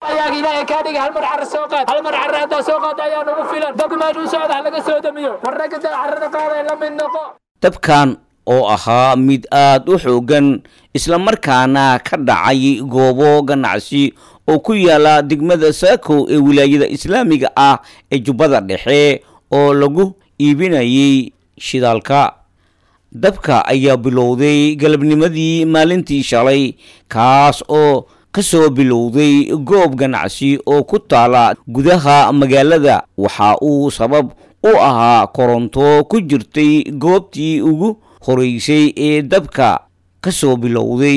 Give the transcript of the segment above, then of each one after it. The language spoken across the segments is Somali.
ayaga ilaahay kaa dhiga hal mar carra soo qaad hal mar carra haddaa soo qaad ayaa nagu filan dabka meeshuu socda ha laga soo damiyo war ragga da carrada qaaday la mid noqo dabkan oo ahaa mid aad u xoogan islamarkaana ka dhacay goobo ganacsi oo ku yaala degmada saako ee wilaayada islaamiga ah ee jubbada dhexe oo lagu iibinayay shidaalka dabka ayaa bilowday galabnimadii maalintii shalay kaas oo ka soo bilowday goob ganacsi oo ku taala gudaha magaalada waxa uu sabab u ahaa koronto ku jirtay goobtii ugu horeysay ee dabka ka soo bilowday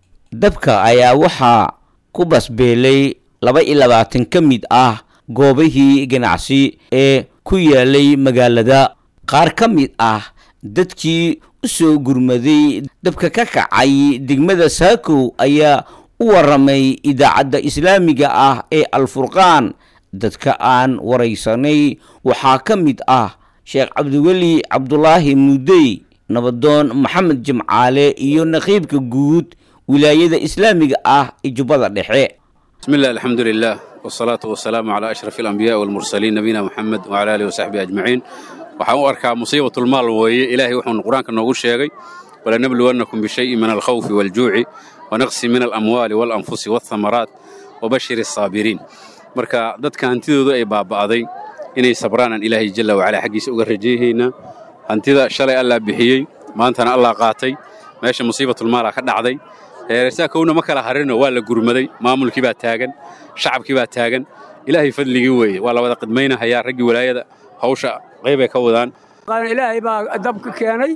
dabka ayaa waxaa ku basbeelay laba iyo labaatan ka mid ah goobihii ganacsi ee ku yaalay magaalada qaar ka mid ah dadkii u soo gurmaday dabka ka kacay degmada saako ayaa u waramay idaacadda islaamiga ah ee alfurqaan dadka aan waraysanay waxaa ka mid ah sheekh cabdiweli cabdulaahi muudey nabadoon maxamed jimcaale iyo naqiibka guud wilaayada islaamiga ah ee jubbada dhexe بسم الله الحمد لله والصلاة والسلام على أشرف الأنبياء والمرسلين نبينا محمد وعلى آله وصحبه أجمعين waxaan u arkaa musiibatulmaal weeye ilaahay wuxuuna qur-aanka noogu sheegay walanabluwannakum bishayin min alkhawfi waaljuuci wanaqsi min alamwaali waalanfusi waalthamaraat wabashir asaabiriin marka dadka hantidoodu ay baaba'day inay sabraanaan ilaahay jalla wacalaa xaggiisa uga rajeehaynaa hantida shalay allaa bixiyey maantana allaa qaatay meesha musiibatulmaalaa ka dhacday reersaakowna ma kala harino waa la gurmaday maamulkii baa taagan shacabkii baa taagan ilaahay fadligii weeye waa la wada qidmaynahayaa raggii walaayada hawsha qaybay ka wadaan ilaahay baa dabka keenay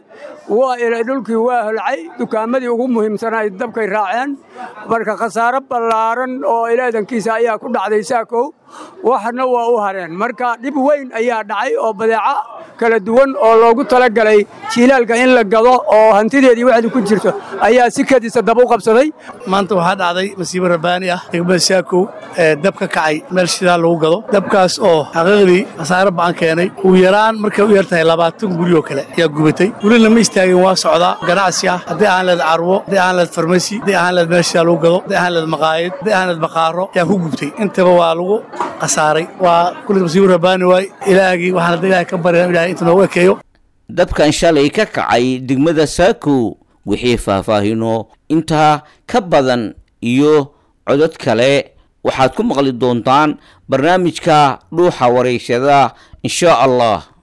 dhulkii waa holcay dukaamadii ugu muhiimsanay dabkay raaceen marka khasaaro ballaaran oo ilaadankiisa ayaa ku dhacday saakow waxna waa u hareen marka dhib weyn ayaa dhacay oo badeeco kala duwan oo loogu talagalay jiilaalka in la gado oo hantideedii waxdu ku jirto ayaa si kadiisa dab u qabsaday maanta waxaa dhacday masiibo rabbaani ah degmada saakow ee dab ka kacay meel shidaal lagu gado dabkaas oo xaqiiqdii khasaaro ba'an keenay ugu yaraan markay u yar tahay labaatan guri oo kale ayaa gubatay welina ma istaagin waa socdaa ganacsi ah haddii aan leed carwo haddii aan leed farmasi haddii aan leed meel shidaal lagu gado haddii aan leed maqaayad haddii aan leed maqaaro ayaa ku gubtay intaba waa lagu khasaaray waa kulli masiibo rabbaani waay ilaahgii waxaan hadda ilaahay ka baryaa ilahay inta noogu ekeeyo dabkan shalay ka kacay degmada saako wixii faahfaahino intaa ka badan iyo codod kale waxaad ku maqli doontaan barnaamijka dhuuxa warayshada insha allah